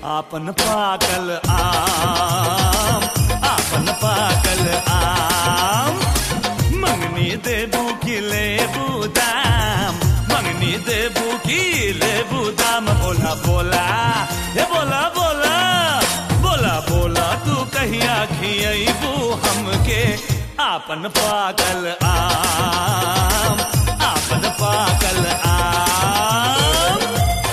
आपन पाकल आम आपन पाकल आम मंगनी देबू की लेबू दाम मंगनी देबू की लेबू दाम बोला बोला हे बोला बोला बोला बोला तू कहिया खियबू हमके आपन पाकल आम आपन पाकल आम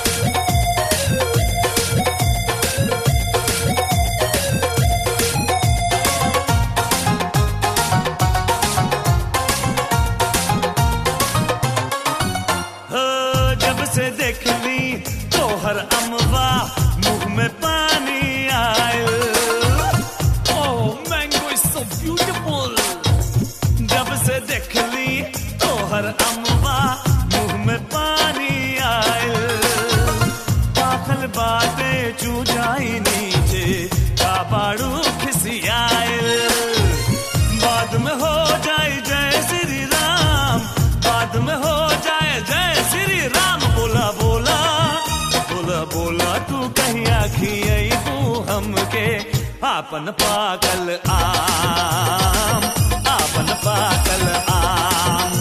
हो जब से देख ली तोहर अमवा मुंह में पानी आयल oh mango is so beautiful जब से देख ली तोहर अमवा मुंह में पानी आयल पाखल बातें चू जाई नीचे काबाड़ू खिसियायल बाद में हो जाए जय श्री राम बाद में हो जाए जय श्री राम बोला बोला बोला बोला तू कहिया खियबू हमके आपन पाकल आम आपन पाकल आम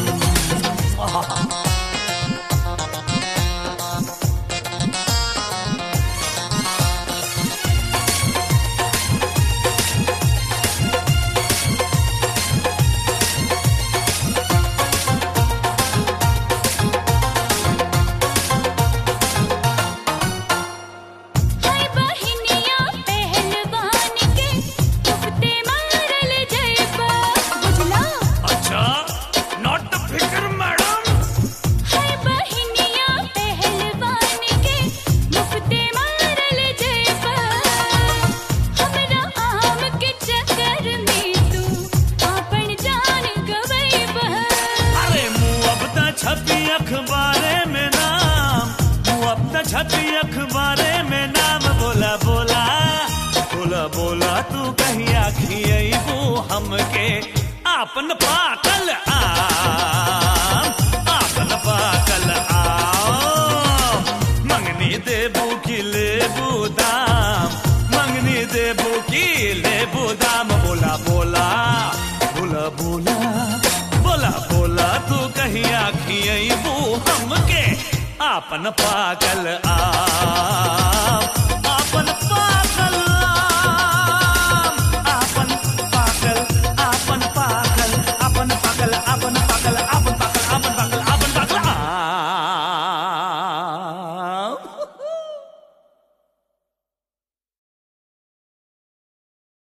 हाय बहिनिया पहलवान के तुफते मारल जयबा बुझला अच्छा नॉट फिकर मैडम हाय बहिनिया पहलवान के मुफते मारल जयबा हमरा आम के चक्कर में तू आपन जान गवैबा अरे मुँह अब त छपी अखबारे में नाम मुँह अब त छपी अखबारे में नाम बोला बोला बोला बोला तू कहिया खियबू हमके आपन पाकल आम आपन पाकल आम मंगनी देबू की लेबू दाम मंगनी देबू की लेबू दाम बोला बोला बोला बोला बोला बोला तू कहिया खियबू हमके आपन पाकल आम